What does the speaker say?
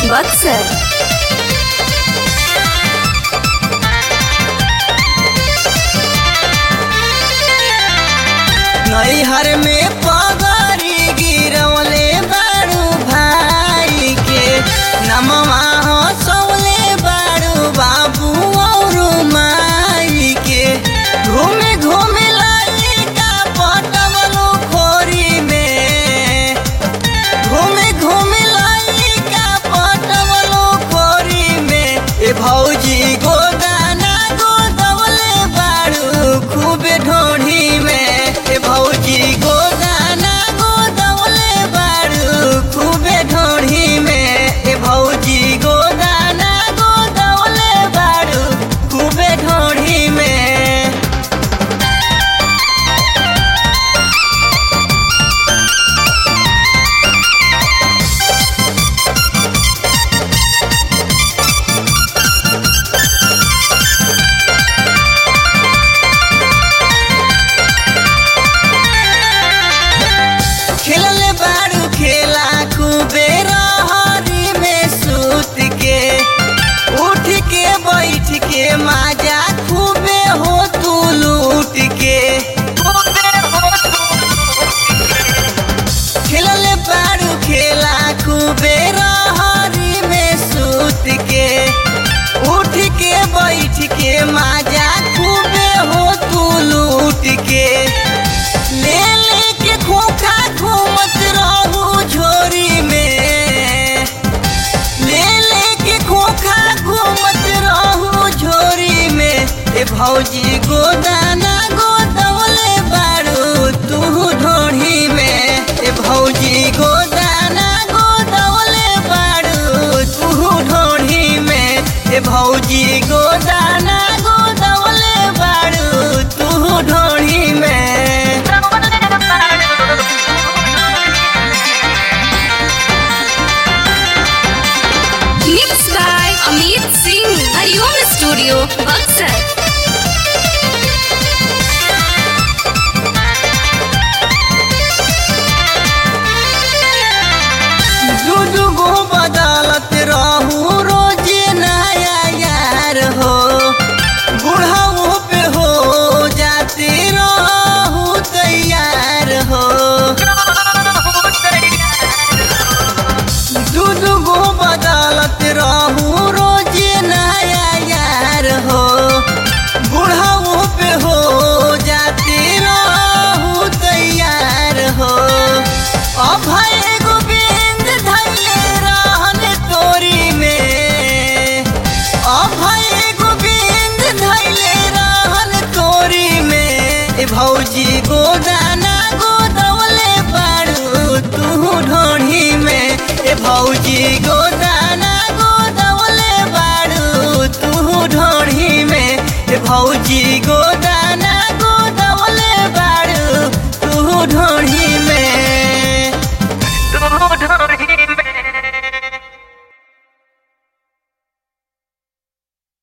बक्सर नैहर में पगरी गिरवले बारू भाई के नमवा हो सौले बारू बाबू और माई के घूमे घूमे लाई का पटवलो खोरी में घूमे घूमे लाई का पटवलो खोरी में ए भौजी गोदाना गोदवले बारू खूबे ढोढ़ी में ए भौजी गोदाना गोदवले बारू खूबे ढोढ़ी में ए भौजी गोदाना गोदवले बारू खूबे ढोढ़ी में खेलले बारू खेला खूबे रहरी में सूत के उठ के बैठ के माजा खूबे हो तू लूट के खेलले बारू खेला खूबे रहरी में सूत के उठ के बैठ के माजा खूबे हो तू लूट के ले लेके खोखा घूमत रहू झोरी में ले लेके खोखा घूमत रहू झोरी में ए भौजी गोदाना गोदवले बारू तू ढोढ़ी में ए भौजी गोदाना गोदवले बारू तू ढोढ़ी में ए भौजी गोदाना गोदवले बारू तू ढोढ़ी में mix by Amit Singh Hariom studio Buxar दू गो बदलत रहू रोजे नया यार हो बुढ़ाओ पे हो जाते रहू तैयार हो दू गो बदलत रहू रोजे नया यार हो बुढ़ाओ पे हो जाते रहू तैयार हो अभय गोविंद धैले रहन तोरी में अभय गोविंद धैले रहन तोरी में ए भौजी गोदाना गोदवले बारू तू ढोढ़ी में ए भौजी गोदाना गोदवले बारू तू ढोढ़ी में ए भौजी